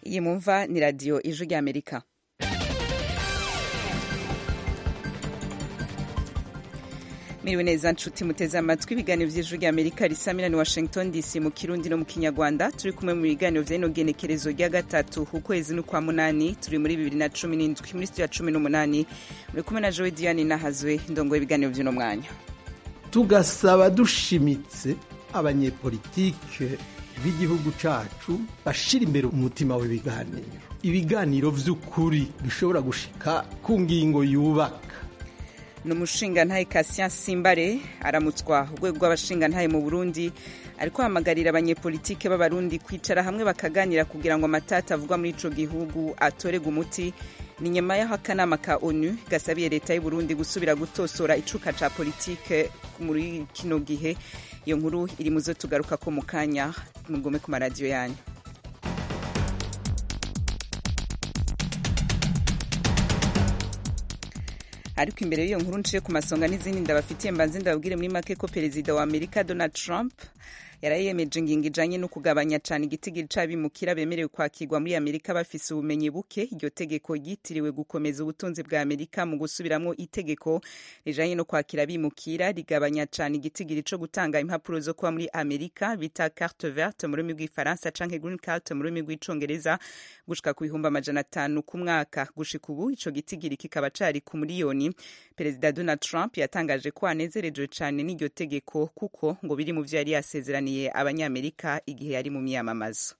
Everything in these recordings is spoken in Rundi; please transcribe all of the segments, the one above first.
iyi mumva ni radiyo ijwi ry'amerika miriwe neza nshuti muteze amatwi ibiganiro vy'ijwi ry'amerika risamira ni washington dc mu kirundi no mu kinyarwanda turi kumwe mu biganiro vy'ino genekerezo rya gatatu ukwezi n'ukwa munani turi muri bibiri na cumi n'indwi muri studio ya cumi n'umunani muri kumwe na jowe diane nahazwe ndongoye ibiganiro vy'uno mwanya tugasaba dushimitse abanyepolitike b'igihugu cacu bashira imbere umutima w'ibiganiro ibiganiro vy'ukuri bishobora gushika ku ngingo yubaka ni umushingantahe Cassien Simbare aramutswa urwego rw'abashingantahe mu Burundi ariko hamagarira abanyepolitike b'abarundi kwicara hamwe bakaganira kugira ngo amatata avugwa muri ico gihugu atorega umuti ni nyuma y'aho akanama ka onu gasabiye leta y'u Burundi gusubira gutosora icuka ca politike muri kino gihe iyo nkuru iri muzo tugaruka ko mu kanya mugume ku maradiyo yanyu ariko imbere y'iyo nkuru nciye ku masonga n'izindi ndabafitiye mbanze ndababwire muri make ko perezida wa amerika donald trump yarayemeje ingingo ijanye no kugabanya cane igitigiri c'abimukira bemerewe kwakirwa muri amerika bafise ubumenyi buke iryo tegeko ryitiriwe gukomeza ubutunzi bwa amerika mu gusubiramwo itegeko rijanye no kwakira abimukira rigabanya cane igitigiri co gutanga impapuro zo kuba muri amerika bita carte verte mu rurimi rw'ifaransa canke green card mu rurimi rw'icongereza gushika ku bihumbi amajana atanu ku mwaka gushika ubu ico gitigiri kikaba cari ku miliyoni perezida donald trump yatangaje ko anezerejwe cane n'iryo tegeko kuko ngo biri mu vyo yari yasezeraniye abanyamerika igihe yari mu myamamazo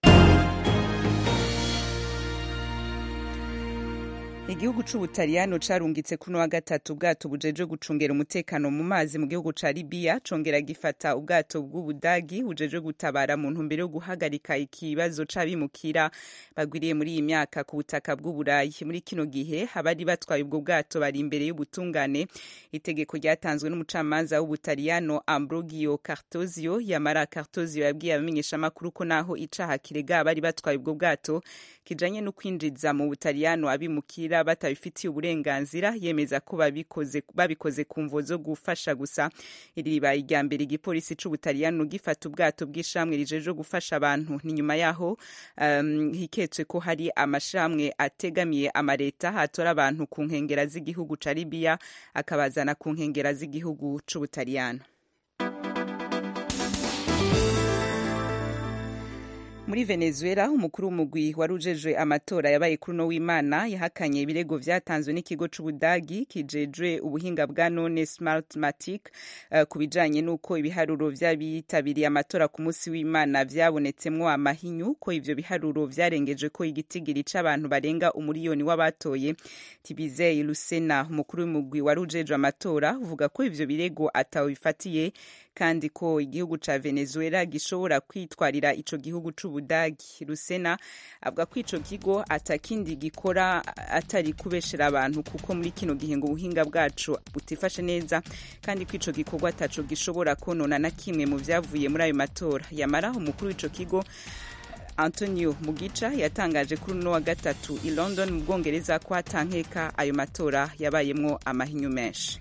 igihugu c'ubutaliyano carungitse kuno wa gatatu ubwato bujejwe gucungera umutekano mu mazi mu gihugu ca libiya congera gifata ubwato bw'ubudagi bujejwe gutabara mu ntumbero yo guhagarika ikibazo c'abimukira bagwiriye muri iyi myaka ku butaka bw'uburayi muri kino gihe abari batwaye ubwo bwato bari imbere y'ubutungane itegeko ryatanzwe n'umucamanza w'ubutaliyano ambrogio cartozio yamara cartozio yabwiye abamenyeshamakuru ko naho icaha kirega abari batwaye ubwo bwato kijanye no kwinjiza mu butaliyano abimukira batabifitiye uburenganzira yemeza ko babikoze babikoze ku mvo zo gufasha gusa iri ribaye irya mbere igipolisi c'ubutaliyano gifata ubwato bw'ishamwe rijejwe gufasha abantu ni nyuma yaho um, hiketswe ko hari amashamwe ategamiye amareta hatora abantu ku nkengera z'igihugu ca libiya akabazana ku nkengera z'igihugu c'ubutaliyano muri venezuela umukuru w'umugwi wari ujejwe amatora yabaye kuri uno w'imana yahakanye ibirego vyatanzwe n'ikigo c'ubudagi kijejwe ubuhinga bwa none smartmatic uh, ku bijanye n'uko ibiharuro vy'abitabiriye amatora ku munsi w'imana vyabonetsemwo amahinyu ko ivyo biharuro vyarengeje ko igitigiri c'abantu barenga umuriyoni w'abatoye tibizeye lusena umukuru w'umugwi wari ujejwe amatora uvuga ko ivyo birego atawe bifatiye kandi ko igihugu ca venezuela gishobora kwitwarira ico gihugu c'ubudagi rusena avuga ko ico kigo atakindi gikora atari kubeshera abantu kuko muri kino gihe ngo ubuhinga bwacu butifashe neza kandi ko ico gikorwa ataco gishobora konona na kimwe mu vyavuye muri ayo matora yamara umukuru w'ico kigo antonio mugica yatangaje kuri uno wa gatatu i london mu bwongereza ko atankeka ayo matora yabayemwo amahinyu menshi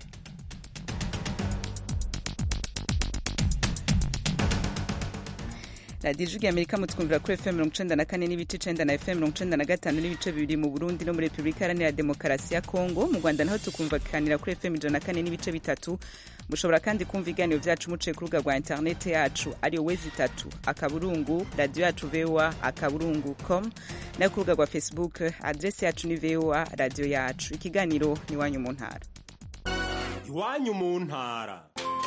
radiyo ijwi amerika mutwumvira kuri fm mirongo icenda na kane n'ibice icenda na fm mirongo icenda na gatanu n'ibice bibiri mu burundi no muri repubulika iharanira demokarasi ya kongo mu rwanda naho tukumvikanira kuri fm ijana na kane n'ibice bitatu mushobora kandi kumva ibiganiro vyacu muciye ku rubuga rwa interinete yacu ariyo wezi itatu akaburungu radiyo yacu voa akaburungu com nayo ku rubuga rwa facebook adresi yacu ni voa radiyo yacu ikiganiro ni iwanyu mu ntara iwanyu mu ntara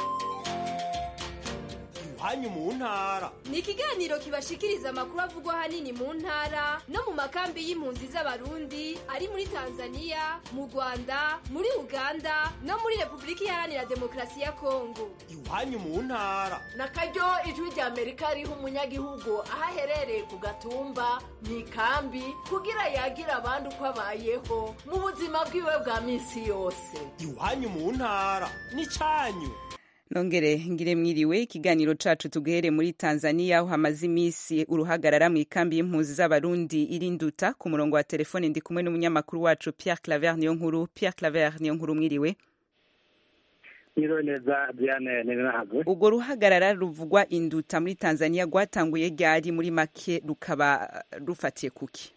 iwanyu mu ntara ni ikiganiro kibashikiriza amakuru avugwa ahanini mu ntara no mu makambi y'impunzi z'abarundi ari muri tanzania mu rwanda muri uganda no muri repubulika iharanira demokarasi ya kongo iwanyu mu ntara na karyo ijwi rya amerika riha umunyagihugu aho aherereye ku gatumba mu ikambi kugira yagira abandi uko abayeho mu buzima bwiwe bwa minsi yose iwanyu mu ntara ni cyanyu nongere ngire mwiriwe ikiganiro cacu tuguhere muri tanzania aho hamaze imisi uruhagarara mu ikambi y'impunzi z'abarundi iri nduta ku murongo wa telefone ndi kumwe n'umunyamakuru wacu pierre claver niyo nkuru pierre claver niyo nkuru mwiriwe Iriwe neza Diane Ninahagwe. urwo ruhagarara ruvugwa induta muri tanzania rwatanguye ryari muri make rukaba rufatiye kuki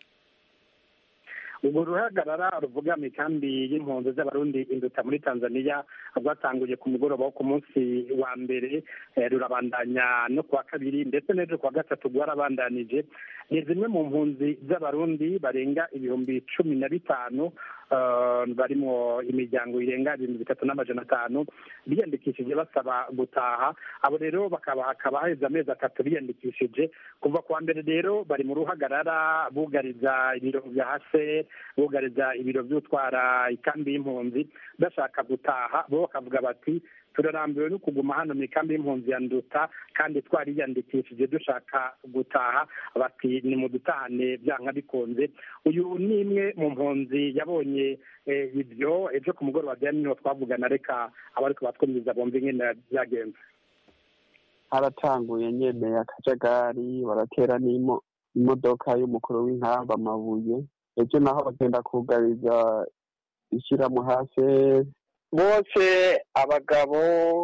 urwo ruhagarara ruvuga mu ikambi y'impunzi z'abarundi induta muri tanzania rwatanguye ku mugoroba wo ku munsi wa mbere eh, rurabandanya no kuwa kabiri ndetse n'ejo kuwa gatatu rwarabandanije ni zimwe mu mpunzi z'abarundi barenga ibihumbi cumi na bitanu eh, barimo imiryango irenga ibihumbi bitatu n'amajana atanu biyandikishije basaba gutaha abo rero bakaba hakaba haheze amezi atatu biyandikishije kuva kuwa mbere rero bari mu ruhagarara bugariza ibiro bya hase bugariza ibiro by'utwara ikambi y'impunzi bashaka gutaha bo bakavuga bati turarambiwe no kuguma hano mu ikambi y'impunzi ya nduta kandi twariyandikishije dushaka gutaha bati ni mu dutahane byanka bikunze uyu ni imwe mu mpunzi yabonye eh, ibyo ejo ku mugoroba bya niho twavugana reka abariko batwumviza bumva ingene byagenze haratanguye nyene akajagari baratera n'imo imodoka y'umukuru w'inkamba amabuye ejo naho bagenda kugariza ishyiramu hasi bose abagabo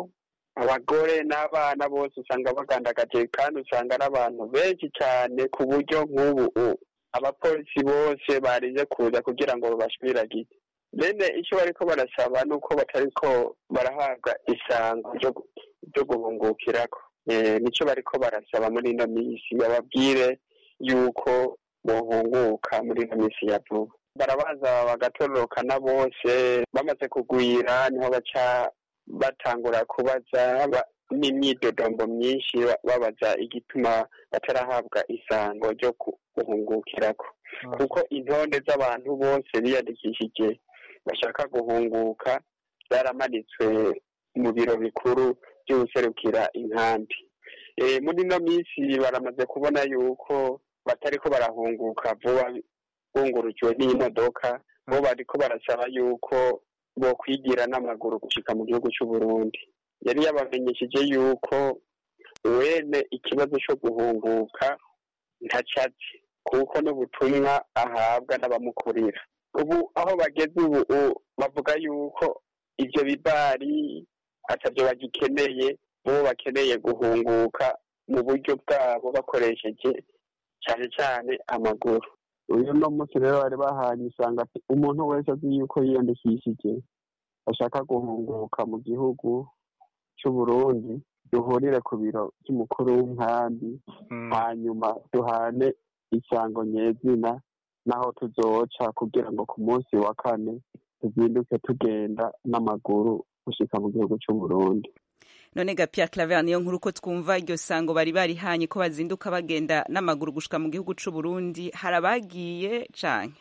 abagore n'abana bose usanga bagandagaje kandi usanga ari abantu benshi cyane ku buryo nk'ubu u- abapolisi bose barize kuza kugira ngo babashwiragize bene icyo bariko barasaba ni uko batariko barahabwa isango ryo gu- ryo guhungukirako Eh, nico bariko barasaba muri ino minsi bababwire yuko bohunguka muri ino minsi ya vuba barabaza bagatororokana bose bamaze kugwira niho baca batangura kubaza ba- n'imyidodombo myinshi ba- babaza igituma batarahabwa isango ryo ku- guhungukirako kuko intonde z'abantu bose biyandikishije bashaka guhunguka zaramanitswe mu biro bikuru by'ubuserukira inkambi Eh, muri ino minsi baramaze kubona yuko batariko barahunguka vuba bungurukiwe n'imodoka bo bariko barasaba yuko bokwigira n'amaguru gushika mu gihugu c'u Burundi yari yabamenyesheje yuko wene ikibazo co guhunguka ntacazi kuko n'ubutumwa ahabwa n'abamukurira ubu aho bageze ubu u- bavuga yuko ivyo bibari atavyo bagikeneye bo bakeneye guhunguka mu buryo bwabo bakoresheje cyane cyane amaguru uyu no munsi rero bari bahanye usanga ati umuntu wese azi yuko yiyandikishije ashaka guhunguka mu gihugu cy'u Burundi duhurire ku biro by'umukuru w'inkambi hanyuma duhane isango nyezina naho tuzoca kugira ngo ku munsi wa kane tuzinduke tugenda n'amaguru gushika mu gihugu cy'u Burundi none ga Pierre Claver niyo nkuru ko twumva iryo sango bari barihanye ko bazinduka bagenda n'amaguru gushika mu gihugu c'u Burundi harabagiye canke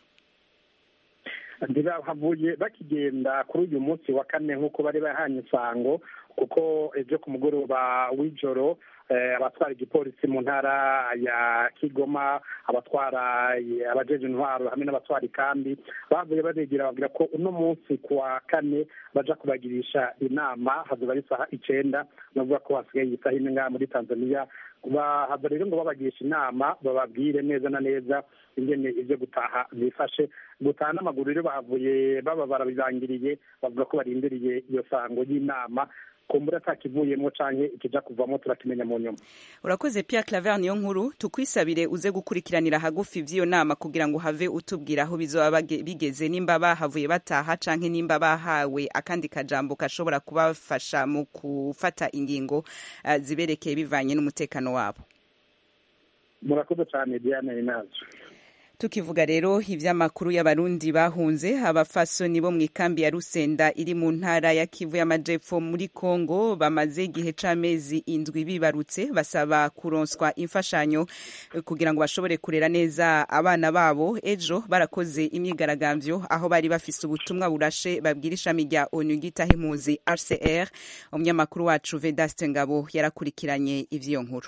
ntibahavuye bakigenda kuri uyu munsi wa kane nk'uko bari bahanye isango kuko ejo ku mugoroba w'ijoro eh, abatwara igipolisi mu ntara ya kigoma abatwara eh, abajeje intwaro hamwe n'abatwara ikambi bavuye babegera babwira ko uno munsi ku wa kane baja kubagirisha inama hazoba ari isaha icenda navuga ko hasigaye isaha imwe ngaha muri tanzania bahaza rero ngo babagisha inama bababwire neza na neza ingene ivyo gutaha bifashe gutaha n'amaguru rero bahavuye baba barabirangiriye bavuga ko barindiriye iyo sango y'inama kumbura atakivuyemo canke ikija kuvamo turakimenya mu nyuma urakoze Pierre Claver niyo nkuru tukwisabire uze gukurikiranira hagufi vy'iyo nama kugira ngo have utubwira aho bizoba bage- bigeze nimba bahavuye bataha canke nimba bahawe akandi kajambo kashobora kubafasha mu gufata ingingo uh, ziberekeye bivanye n'umutekano wabo murakoze cane diane inazo tukivuga rero ivy'amakuru y'abarundi bahunze abafasoni bo mu ikambi ya rusenda iri mu ntara ya kivu y'amajepfo muri kongo bamaze igihe c'amezi indwi bibarutse basaba kuronswa imfashanyo eh, kugira ngo bashobore kurera neza abana babo ejo barakoze imyigaragambyo aho bari bafise ubutumwa burashe babwira ishami rya onu ryitaho impunzi rcr umunyamakuru wacu vedaste ngabo yarakurikiranye ivy'iyo nkuru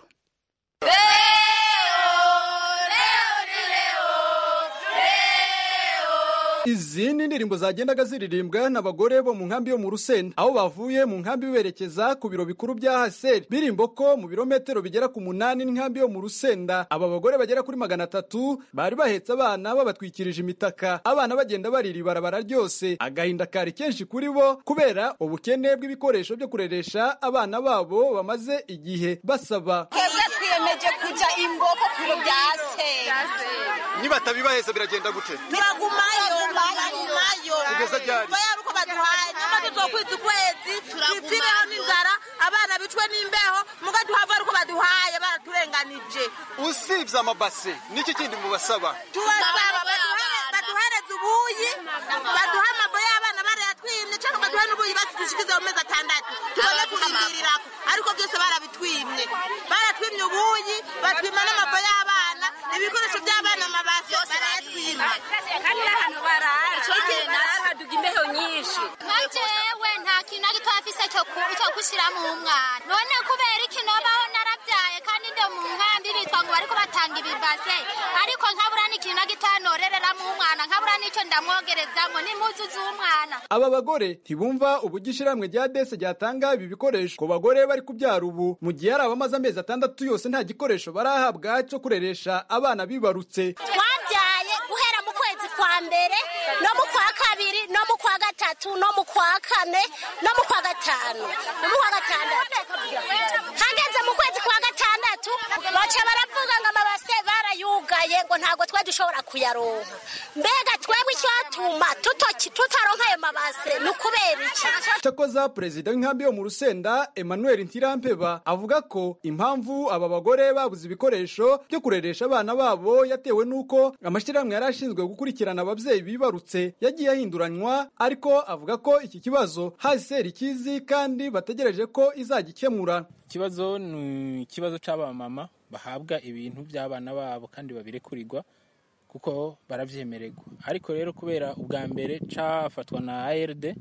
izi ni indirimbo zagendaga ziririmbwa n'abagore bo mu nkambi yo mu rusenda aho bavuye mu nkambi berekeza ku biro bikuru bya haseri birimbo ko mu birometero bigera ku munani n'inkambi yo mu rusenda aba bagore bagera kuri magana atatu bari bahetse abana babatwikirije imitaka abana bagenda barira ibarabara ryose agahinda kari kenshi kuri bo kubera ubukene bw'ibikoresho byo kureresha abana babo bamaze igihe basaba twebwe twiyemeje kujya imboko ku biro bya seri nibatabibaheza biragenda gute turagumayo turagumayo Kugeza ryari? oya ari uko baduhaye nyuma tuzokwiza ukwezi twipireho n'inzara abana bicwe n'imbeho muga duhava ari uko baduhaye baraturenganije usibye amabase n'iki kindi mubasaba tubasaba baduhere- baduhereze ubuyi baduhe amabo y'abana barayatwimye cyangwa baduhe n'ubuyi batudushikize mu mezi atandatu tubone kurindirirako ariko byose barabitwimye baratwimye ubuyi batwima n'amabo y'abana ibikoresho by'abana amabase barayatwima kandi n'ahantu baraye haduga imbeho nyinshi nka jewe nta kintu na gito afise cyo ku- cyo gushyiramo umwana none kubera iki nobaho narabyaye kandi ndo mu nkambi bitwa ngo bariko batanga ibibase ariko nkabura n'ikintu na gito norereramo umwana nkabura n'icyo ndamwogerezamo n'impuzu z'umwana aba bagore ntibumva uburyo ishyirahamwe rya dese ryatanga ibi bikoresho ku bagore bari kubyara ubu mu gihe hari abamaze amezi atandatu yose nta gikoresho barahabwa cyo kureresha abana bibarutse twabyaye guhera mu kwezi kwa mbere no mu kwa kabiri no mu kwa gatatu no mu kwa kane no mu kwa gatanu no mu kwa gatandatu hageze mu kwezi kwa gatandatu baca baravuga ngo amabase barayugaye ngo ntabwo twe dushobora kuyaronka mbega twebwe icyatuma tutoki tutaronka ayo mabase ni ukubera iki cyakoza perezida w'inkambi yo mu rusenda emmanuel ntirampeba avuga ko impamvu aba bagore babuze ibikoresho byo kureresha abana babo yatewe n'uko amashyirahamwe yari ashinzwe gukurikirana ababyeyi bibarutse yagiye ahinduranywa ariko avuga ko iki kibazo haseri ikizi kandi bategereje ko izagikemura ikibazo ni ikibazo cy'abamama bahabwa ibintu by'abana babo kandi babirekurirwa kuko baravyemererwa ariko rero kubera ubwa mbere cafatwa na ARD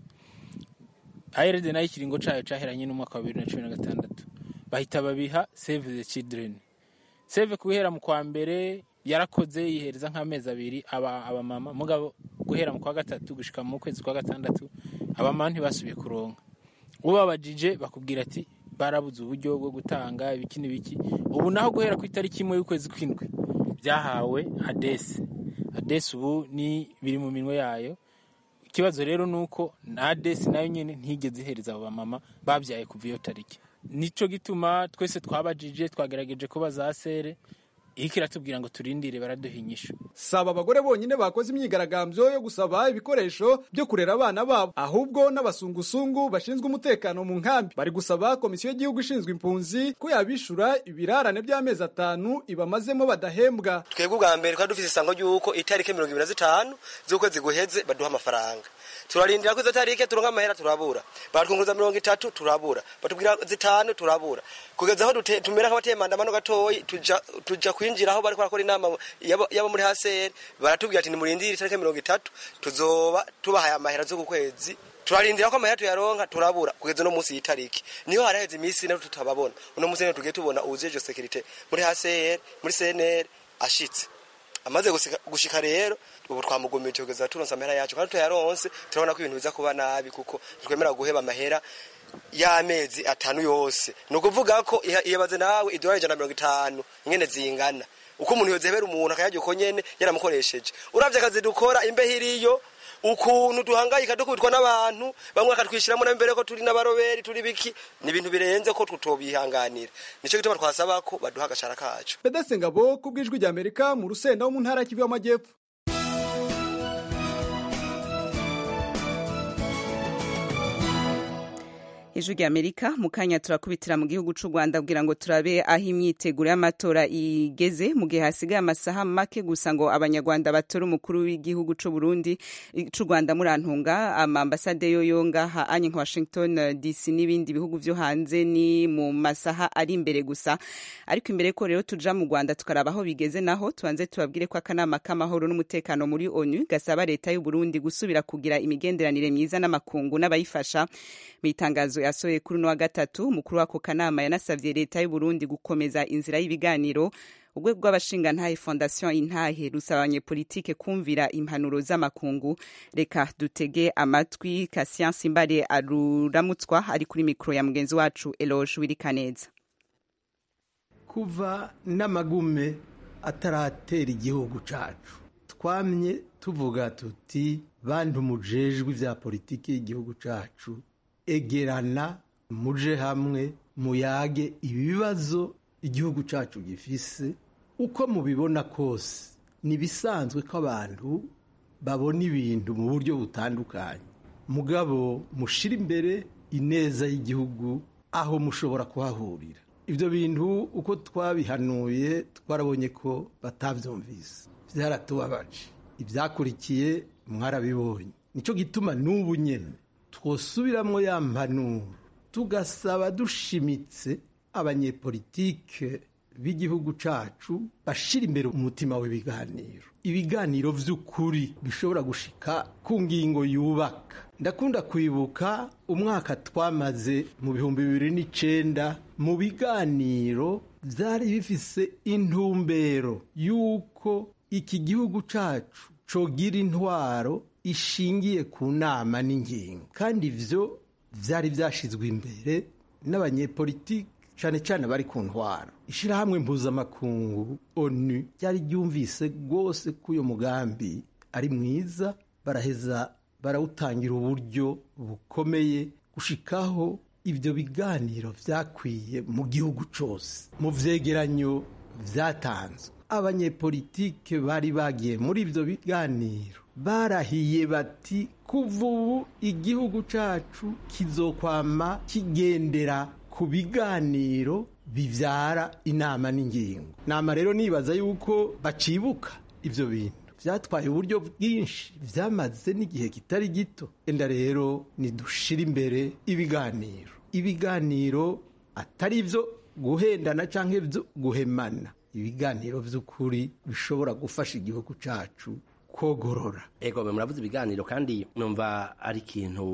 ARD nayo ikiringo cayo caheranye n'umwaka wa bibiri na cumi na gatandatu bahita babiha Save the Children Save guhera mu kwa mbere yarakoze yihereza nk'amezi abiri aba abamama mugabo guhera mu kwa gatatu gushika mu kwezi kwa gatandatu abamama ntibasubiye kuronka ubabajije bakubwira ati barabuze uburyo bwo gutanga ibiki n'ibiki ubu naho guhera ku itariki imwe y'ukwezi kw'indwi byahawe adesi adesi ubu ni biri mu minwe yayo ikibazo rero ni uko na adesi nayo nyine ntigeze ihereza abo bamama babyaye kuva iyo tariki nicyo gituma twese twabajije twagerageje kubaza sere iriko iratubwira ngo turindire baraduha inyishu saba abagore bonyine bakoze imyigaragambyo yo gusaba ibikoresho byo kurera abana babo ahubwo n'abasungusungu bashinzwe umutekano mu nkambi bari gusaba komisiyo y'igihugu ishinzwe impunzi ko yabishura ibirarane by'amezi atanu ibamazemo badahembwa twebwe ubwa mbere twari dufite isango ry'uko itariki mirongo ibiri na zitanu z'ukwezi guheze baduha amafaranga turarindira ko izo tariki turonka amahera turabura baratwunguza mirongo itatu turabura batubwira zitanu turabura kugeza aho dute- tumera nk'abateye mandamano gatoyi tuja tuja kwinjira aho bariko barakora inama yabo yabo muri haseri baratubwira ati nimurindire itariki mirongo itatu tuzoba tubahaye amahera zo ku kwezi turarindira ko amahera tuyaronka turabura kugeza no munsi y'itariki niho haraheze iminsi ine tutababona uno munsi rero tugiye tubona uwujeje sekirite muri haseri muri cnr ashitse amaze gusika- gushika rero ubu twamugomeje kugeza turonse amahera yacu kandi tuyaronse turabona ko ibintu biza kuba nabi kuko twemera guheba amahera y'amezi atanu yose ni ukuvuga ko iha- iyabaze nawe idolari ijana na mirongo itanu nyene zingana uko umuntu yozebera umuntu akayarya uko nyene yaramukoresheje uravye akazi dukora imbeho iriyo ukuntu duhangayika dukubitwa n'abantu bamwe bakatwishyiramo na mbere ko turi n'abaroberi turi biki ni ibintu birenze ko tutobihanganira nicyo gituma twasaba ko baduha agashara kacu bedese ngabo ku bw'ijwi ry'amerika mu rusenda wo mu ntara ya kivu y'amajyepfo ijwi rya amerika mu kanya turakubitira mu gihugu cy'u rwanda kugira ngo turabe aho imyiteguro y'amatora igeze mu gihe hasigaye amasaha make gusa ngo abanyarwanda batore umukuru w'igihugu cy'u burundi cy'u rwanda murantunga amambasade yo yonga anye nka washington dc n'ibindi bihugu byo hanze ni mu masaha ari imbere gusa ariko imbere ko rero tuja mu rwanda tukaraba aho bigeze naho tubanze tubabwire ko akanama k'amahoro n'umutekano muri onu gasaba leta y'u burundi gusubira kugira imigenderanire myiza n'amakungu n'abayifasha mu itangazo yasohoye kuri uno wa gatatu umukuru w'ako kanama yanasabye leta y'u Burundi gukomeza inzira y'ibiganiro urwego rw'abashingantahe fondation intahe rusaba abanyepolitike kumvira impanuro z'amakungu reka dutege amatwi Cassien Simbare aruramutswa ari kuri mikoro ya mugenzi wacu Eloge Wirikaneza kuva n'amagume ataratera igihugu cacu twamye tuvuga tuti bantu mujejwe ivya politiki y'igihugu cacu egerana muje hamwe muyage ibibazo igihugu cacu gifise uko mubibona kose ni bisanzwe ko abantu babona ibintu mu buryo butandukanye mugabo mushira imbere ineza y'igihugu aho mushobora kuhahurira ibyo bintu uko twabihanuye twarabonye ko batabyumvise byaratubabaje ibyakurikiye mwarabibonye nicyo gituma n'ubu nyine twosubiramo ya mpanuro tugasaba dushimitse abanyepolitike b'igihugu cacu bashira imbere umutima w'ibiganiro ibiganiro vy'ukuri bishobora gushika ku ngingo yubaka ndakunda kwibuka umwaka twamaze mu bihumbi bibiri n'icenda mu biganiro vyari bifise intumbero y'uko iki gihugu cacu cogira intwaro ishingiye ku nama n'ingingo kandi ivyo vyari vyashizwe imbere n'abanyepolitiki cane cane bari ku ntwaro ishirahamwe mpuzamakungu onu ryari ryumvise rwose ko uyo mugambi ari mwiza baraheza barawutangira uburyo bukomeye gushikaho ibyo biganiro vyakwiye mu gihugu cose mu vyegeranyo vyatanzwe abanyepolitike bari bagiye muri ibyo biganiro barahiye bati kuva ubu igihugu cacu kizokwama kigendera ku biganiro bivyara inama n'ingingo nama rero nibaza yuko bacibuka ivyo bintu vyatwaye uburyo bwinshi vyamaze n'igihe kitari gito enda rero nidushira imbere ibiganiro ibiganiro atari ivyo guhendana canke vyo guhemana ibiganiro vy'ukuri bishobora gufasha igihugu cacu kogorora ego muravuze ibiganiro kandi numva ari ikintu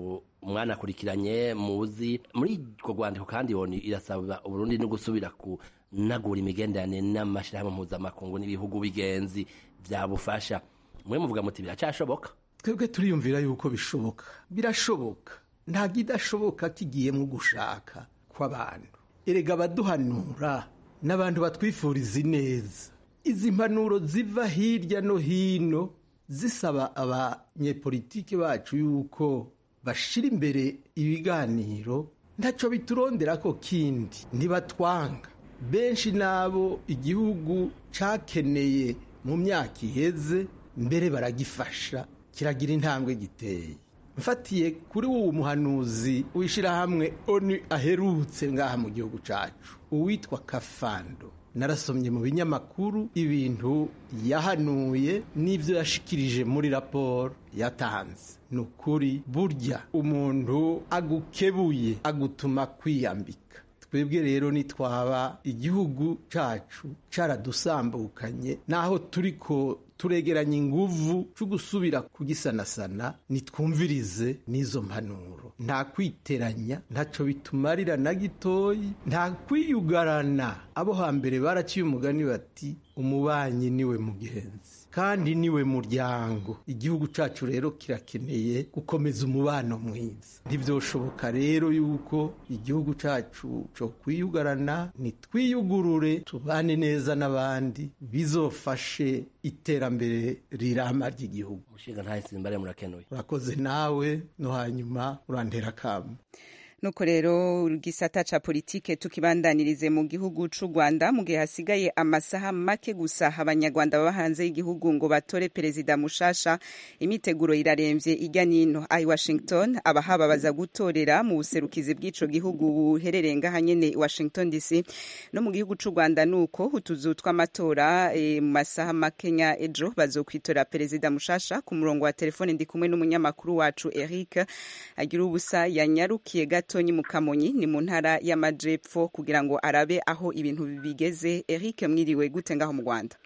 mwanakurikiranye muzi muri urwo rwandiko kandi yoni irasaba uburundi no gusubira kunagura imigenderanire n'amashyirahamwe mpuzamakungu n'ibihugu bigenzi byabufasha mwe muvuga muti biracyashoboka twebwe turiyumvira yuko bishoboka birashoboka nta kidashoboka kigiyemo gushaka kw'abantu erega abaduhanura n'abantu batwifuriza ineza izi mpanuro ziva hirya no hino zisaba abanyepolitike bacu yuko bashira imbere ibiganiro ntacyo biturondera ko kindi ntibatwanga benshi n'abo igihugu cakeneye mu myaka iheze mbere baragifasha kiragira intambwe giteye mfatiye kuri uwo muhanuzi w'ishyirahamwe onu aherutse ngaha mu gihugu cyacu uwitwa kafando narasomye mu binyamakuru ibintu yahanuye n'ibyo yashikirije muri raporo yatanze ni ukuri burya umuntu agukebuye agutuma kwiyambika twebwe rero nitwaba igihugu cyacu cyaradusambukanye naho turiko turegeranya inguvu cyo gusubira kugisanasana nitwumvirize n'izo mpanuro nta kwiteranya ntacyo bitumarira na gitoyi nta kwiyugarana abo hambere baraciye umugani bati umubanyi niwe mugenzi kandi niwe muryango igihugu cyacu rero kirakeneye gukomeza umubano mwiza ntibyoshoboka rero yuko igihugu cyacu cyo kwiyugarana nitwiyugurure tubane neza n'abandi bizofashe iterambere rirama ry'igihugu umushinga ntayisimbare murakenuye urakoze nawe no hanyuma urantera akamu nuko rero gisata ca politike tukibandanirize mu gihugu c'u Rwanda mu gihe hasigaye amasaha make gusa abanyarwanda baba hanze y'igihugu ngo batore perezida mushasha imiteguro iraremvye irya nino ai Washington abahaba baza gutorera mu buserukizi bw'ico gihugu buherereye ngaha nyene Washington DC no mu gihugu c'u Rwanda nuko utuzu tw'amatora e, mu masaha makenya ejo bazokwitora perezida mushasha ku murongo wa telefone ndi kumwe n'umunyamakuru wacu Eric agira ubusa yanyarukiye gato Tonyi Mukamonyi ni mu ntara y'amajepfo kugira ngo arabe aho ibintu bigeze Eric mwiriwe gute ngaho mu Rwanda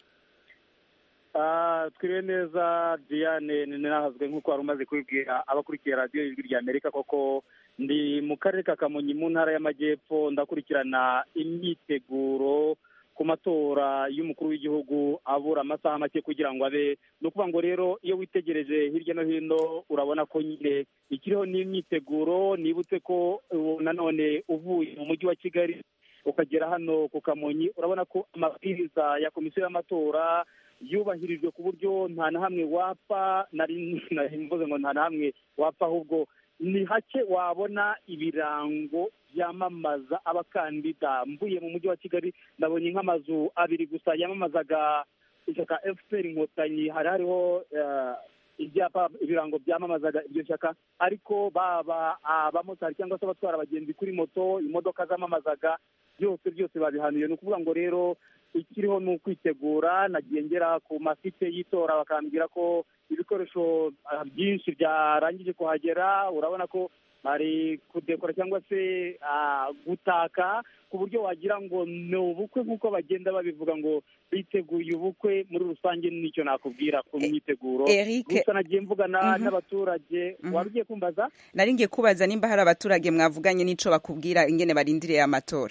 twiriwe neza Diane ninahazwe nk'uko wari umaze kubibwira abakurikiye radiyo ijwi rya Amerika koko ndi mu karere ka Kamonyi mu ntara y'amajyepfo ndakurikirana imyiteguro ku matora y'umukuru w'igihugu abura amasaha make kugira ngo abe ni ukuvuga ngo rero iyo witegereje hirya no hino urabona ko nyine ikiriho n'imyiteguro nibutse ko ubu nanone uvuye mu mujyi wa kigali ukagera hano ku kamonyi urabona ko amabwiriza ya komisiyo y'amatora yubahirijwe ku buryo nta na hamwe wapfa nari nari mvuze ngo nta na hamwe wapfa ahubwo ni hake wabona ibirango byamamaza abakandida mvuye mu mujyi wa kigali ndabonye nk'amazu abiri gusa yamamazaga ishyaka fpr inkotanyi hari hariho eh, ibyapa ibirango byamamazaga iryo shyaka ariko baba abamotari cyangwa se abatwara abagenzi kuri moto imodoka zamamazaga byose byose babihanuye ni ukuvuga ngo rero ikiriho ni ukwitegura nagiye ngera ku masite y'itora bakambwira ko ibikoresho ah, byinshi byarangije kuhagera urabona ko bari kudekora cyangwa se ah, gutaka ku buryo wagira ngo ni ubukwe nk'uko bagenda babivuga ngo biteguye ubukwe muri rusange nicyo nakubwira ku myiteguro Eric- gusa nagiye mvugana Mhm. n'abaturage Mhm. waba ugiye kumbaza nari ngiye kubaza nimba hari abaturage mwavuganye n'ico bakubwira ingene barindiriye amatora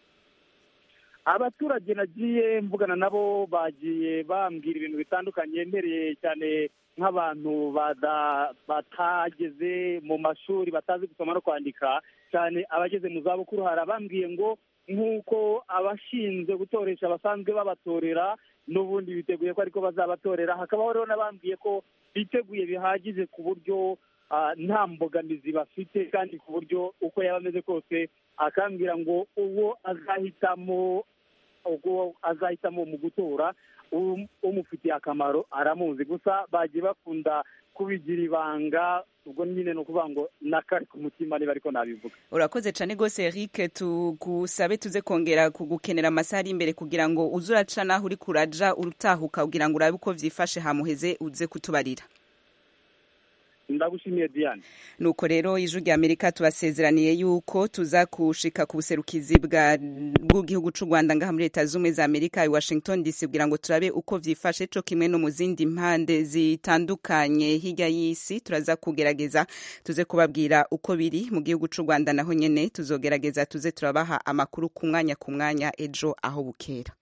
abaturage nagiye mvugana nabo bagiye bambwira ibintu bitandukanye mpereye cyane nk'abantu bada- batageze mu mashuri batazi gusoma no kwandika cyane abageze mu zabukuru hari abambwiye ngo nk'uko abashinzwe gutoresha basanzwe babatorera n'ubundi biteguye ko ariko bazabatorera hakabaho rero n'abambwiye ko biteguye bihagije ku buryo ah, nta mbogamizi bafite kandi ku buryo uko yaba ameze kose akambwira ngo uwo azahitamo ubwo azahitamo mu gutora um- umufitiye akamaro aramuzi gusa bagiye bakunda kubigira ibanga ubwo nyine ni ukuvuga ngo nakari ku mutima niba ariko nabivuga urakoze cyane rwose eric tugusabe tuze kongera kugukenera amasaha ari imbere kugira ngo uze uraca naho uri kuraja urutahuka kugira ngo urabe uko vyifashe hamuheze uze kutubarira ndagushimiye diane nuko rero ijwi rya amerika tubasezeraniye yuko tuza kushika ku buserukizi bwa bw'igihugu c'u rwanda ngaha muri leta z'ubumwe za amerika i washington dc kugira ngo turabe uko vyifashe co kimwe no mu zindi mpande zitandukanye hirya y'isi turaza kugerageza tuze kubabwira uko biri mu gihugu c'u rwanda naho nyene tuzogerageza tuze turabaha amakuru ku mwanya ku mwanya ejo aho bukera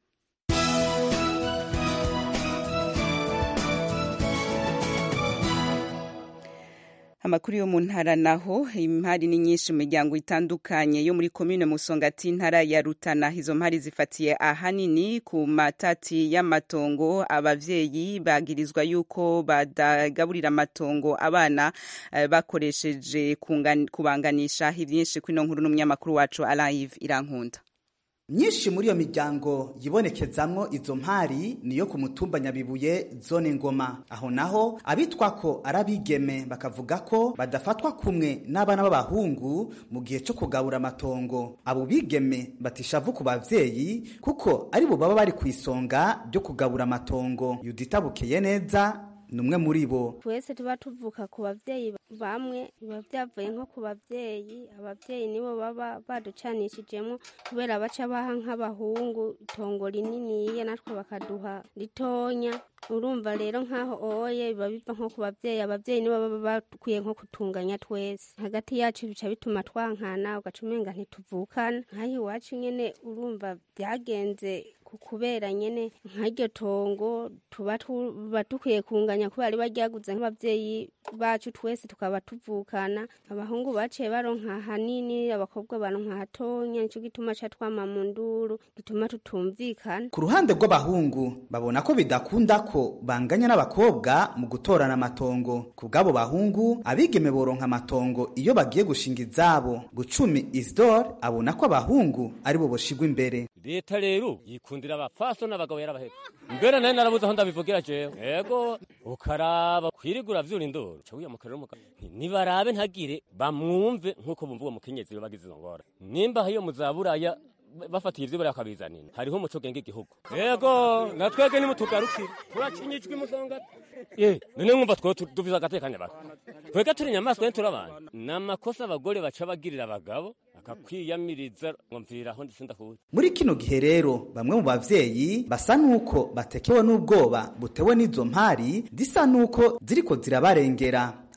amakuru yo mu ntara naho impari ni nyinshi mu miryango itandukanye yo muri komine musongati intara ya rutana izo mpari zifatiye ahanini ku matati y'amatongo abavyeyi bagirizwa yuko badagaburira amatongo abana eh, bakoresheje kungan- kubanganisha ivyinshi kwino nkuru n'umunyamakuru wacu alive irankunda myinshi muri iyo miryango yibonekezamwo izo mpari niyo ku mutumba nyabibuye zone ngoma aho naho abitwa ko ari abigeme bakavuga ko badafatwa kumwe n'abana b'abahungu mu gihe cyo kugabura amatongo abo bigeme batishavu ku bavyeyi kuko ari bo baba bari ku isonga ryo kugabura amatongo yudita bukeye neza ni umwe muri bo twese tuba tuvuka ku babyeyi bamwe biba byavuye nko ku babyeyi ababyeyi nibo baba baducanishijemo kubera baca baha nk'abahungu itongo rininiya natwe bakaduha ritonya urumva rero nk'aho oye biba biva nko ku babyeyi ababyeyi nibo baba bakwiye nko kutunganya twese hagati yacu bica bituma twankana ugaca umenga ntituvukana nk'aho iwacu nyene urumva byagenze ku kubera nyene nk'iryo tongo tuba tuba dukwiye kunganya kubera riba ryaguze nk'ababyeyi bacu twese tukaba tuvukana abahungu baciye baronka hanini abakobwa baronka hatonya nico gituma ca twama mu nduru gituma tutumvikana ku ruhande rw'abahungu babona ko bidakunda ko banganya n'abakobwa mu gutorana amatongo ku bw'abo bahungu abigeme boronka amatongo iyo bagiye gushinga izabo gucumi isidore abona ko abahungu ari bo boshigwa imbere leta rero yikundira abafaso n'abagabo yarabahetse mbere nayo narabuze aho ndabivugira jewe yego ukaraba kwirigura vyura indoro ca wiyamuka rero umugabo nti nibarabe ntagire bamwumve nk'uko bumva uwo mukenyezi we bagize izo ngora nimba hiyo muzaburaya bafatiye ivyo bariya bakabizanira hariho umuco genga igihugu yego natwege nimutugarukire turacinyijwe imusonga ye none mwumva twe duvize agatekanya baka twega turi inyamaswa ye turi abantu ni amakosa abagore baca bagirira abagabo akakwiyamiriza ngo mviriraho ndetse ndakuzi muri kino gihe rero bamwe mu bavyeyi basa nuko batekewe n'ubwoba butewe n'izo mpari zisa nuko ziriko zirabarengera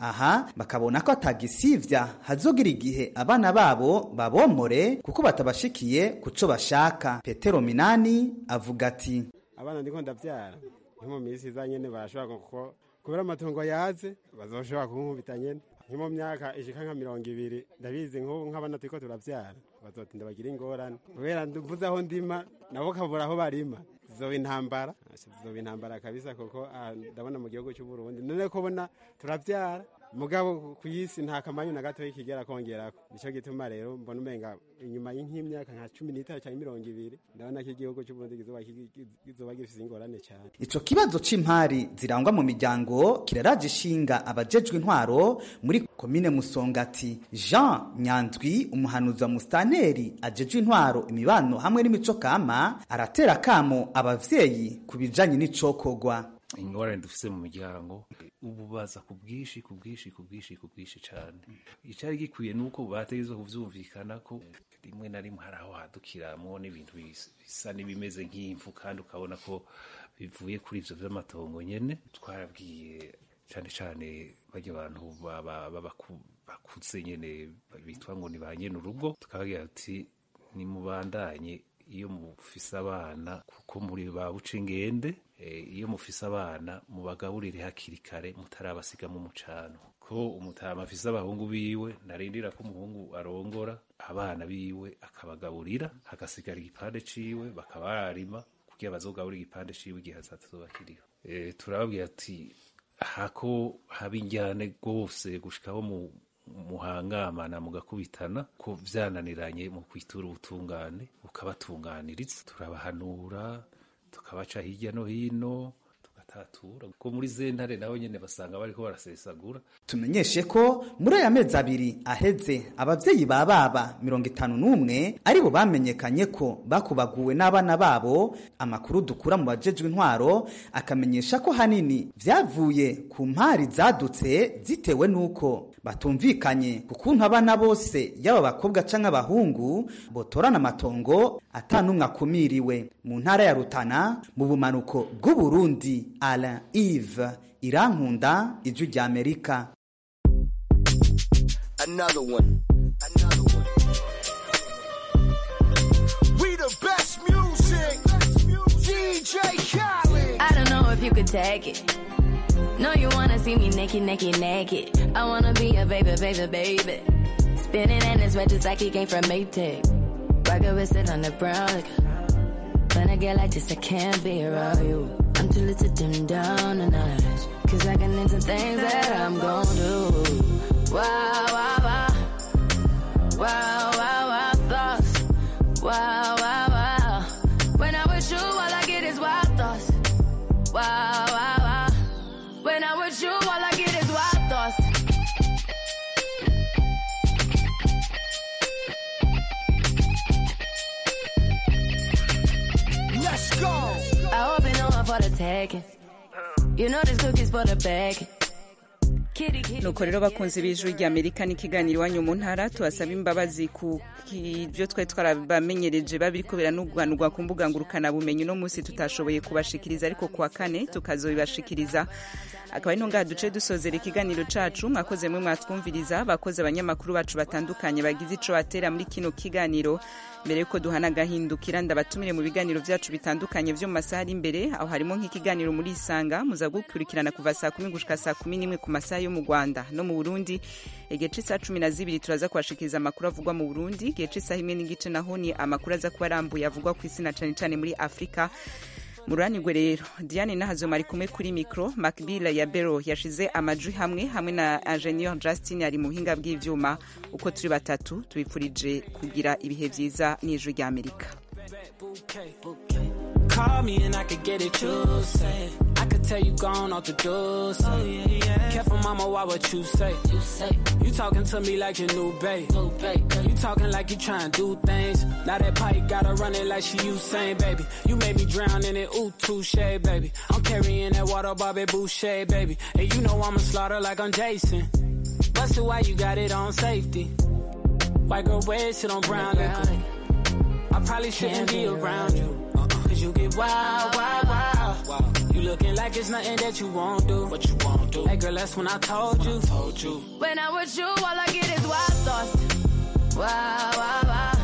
aha bakabona ko atagisivya hazogira igihe abana babo babomore kuko batabashikiye kuco bashaka petero minani avuga ati abana ndiko ndavyara nko mu minsi iza nyene barashobora kuko kubera amatongo yaze bazoshobora kunkubita nyene nko mu myaka ishika nka mirongo ibiri ndabizi nk'ubu nk'abana turiko turavyara bazotinda bagira ingorane kubera mvuze aho ndima nabo kabura aho barima zizoba intambara zizoba intambara kabisa kuko ah, ndabona mu gihugu c'uburundi none ko bona turavyara mugabo ku isi nta kamanyu na gato kigera kongerako nico gituma rero mbona umenga inyuma y'imyaka nka cumi n'itanu canke mirongo ibiri ndabona ko igihugu c'uburundi kizoba kigi- kizoba gifise ingorane cane ico kibazo c'impari zirangwa mu miryango kiraraje ishinga abajejwe intwaro muri komine musongati jean nyandwi umuhanuzi wa musitanteri ajejwe intwaro imibano hamwe n'imico kama aratera akamo abavyeyi ku bijanye n'icokorwa ingorane dufise mu miryango ububaza ku bwinshi ku bwinshi ku bwinshi ku bwinshi cyane icyari gikwiye ni uko bategerezwa kuvyumvikana ko rimwe na rimwe hari aho hadukiramwo n'ibintu bis- bisa n'ibimeze nk'imfu kandi ukabona ko bivuye kuri ivyo vy'amatongo nyene twarabwiye cane cane barya abantu baba- b'abaku- bakuze nyene bitwa ngo ni ba nyene urugo tukababwira ati nimubandanye iyo mufise abana kuko muri ba buca ingende eh, iyo mufise abana mubagaburire hakiri kare mutarabasiga mu mucano ko umutama afise abahungu biwe narindira ko umuhungu arongora abana biwe akabagaburira hagasigara igipande ciwe bakaba bararima kugira bazogaburira igipande ciwe igihe hazazoba kiriho Eh, turababwira ati hako haba injyane rwose gushikaho mu muhangamana mugakubitana ko vyananiranye mu kwitura ubutungane bukabatunganiriza turabahanura tukabaca hirya no hino tugatatura ko muri zentare naho nyene basanga bariko barasesagura tumenyeshe ko muri aya mezi abiri aheze abavyeyi ba baba mirongo itanu n'umwe aribo bamenyekanye ko bakubaguwe n'abana babo amakuru dukura mu bajejwe intwaro akamenyesha ko hanini vyavuye ku mpari zadutse zitewe n'uko batumvikanye ku kuntu abana bose yaba abakobwa canke abahungu botorana amatongo ata n'umwe akumiriwe mu ntara ya rutana mu bumanuko bw'uburundi alain ive irankunda ijwi rya amerika Another one. Another one. We the best music. DJ Khaled. I don't know if you could take it. No, you wanna see me naked, naked, naked. I wanna be a baby, baby, baby. Spinning in his red just like he came from Maytag. Rocket with it on the brown. Like, when I get like this, I can't be around you. I'm too little to dim down the night. Cause I can into things that I'm gon' do. Wow, wow, wow. Wow, wow, wow, thoughts. Wow, wow, wow. When I'm with you, all I get is wild thoughts. Wow, wow, wow. When I'm with you, all I get is wild thoughts. Let's go. I hope you know I'm for the taking. You know this cookie's for the bag. Kitty, kitty. nuko rero bakunze b'ijwi rya amerika n'ikiganiro iwanyu mu ntara tubasaba imbabazi ku ibyo twari twarabamenyereje babiriko biranuganurwa ku mbuga ngurukanabumenyi uno munsi tutashoboye kubashikiriza ariko kuwa kane tukazobibashikiriza akaba ari ngaha duce dusozera ikiganiro cacu mwakoze mwe mwatwumviriza bakoze abanyamakuru bacu batandukanye bagize ico batera muri kino kiganiro mbere yuko duhana agahindukira ndabatumire mu biganiro vyacu bitandukanye vyo mu masaha ari imbere aho harimo nk'ikiganiro muri isanga muza gukurikirana kuva saa kumi gushika saa kumi n'imwe ku masaha yo mu rwanda no mu burundi igihe c'isaha cumi na zibiri turaza kubashikiriza amakuru avugwa mu burundi igihe c'isaha imwe n'igice naho ni amakuru aza kuba arambuye avugwa ku isi na cane cane muri afurika mururanirwe rero diane nahazoma ari kumwe kuri mikro macbill ya bero yashize amajwi hamwe hamwe na ingenieur justin ari mu buhinga bw'ivyuma uko turi batatu tubipfurije kugira ibihe vyiza n'ijwi rya amerika Call me and I could get it, you say. I could tell you gone off the door. Say. Oh, yeah, yeah. Careful, mama, why what you say? You say. You talking to me like your new babe. New babe. You talking like you trying to do things. Now that pipe gotta run it like she Usain, baby. You made me drown in it, ooh, touche, baby. I'm carrying that water, Bobby Boucher, baby. And you know I'ma slaughter like I'm Jason. Busted, why you got it on safety? White girl, red shit on brown liquor. I probably shouldn't be around you. Cause you get wild, wild, wild. You looking like it's nothing that you won't do. What you won't do. Hey girl, that's when I told you. told you. When I'm with you, all I get is wild thoughts. Wow, wow, wow.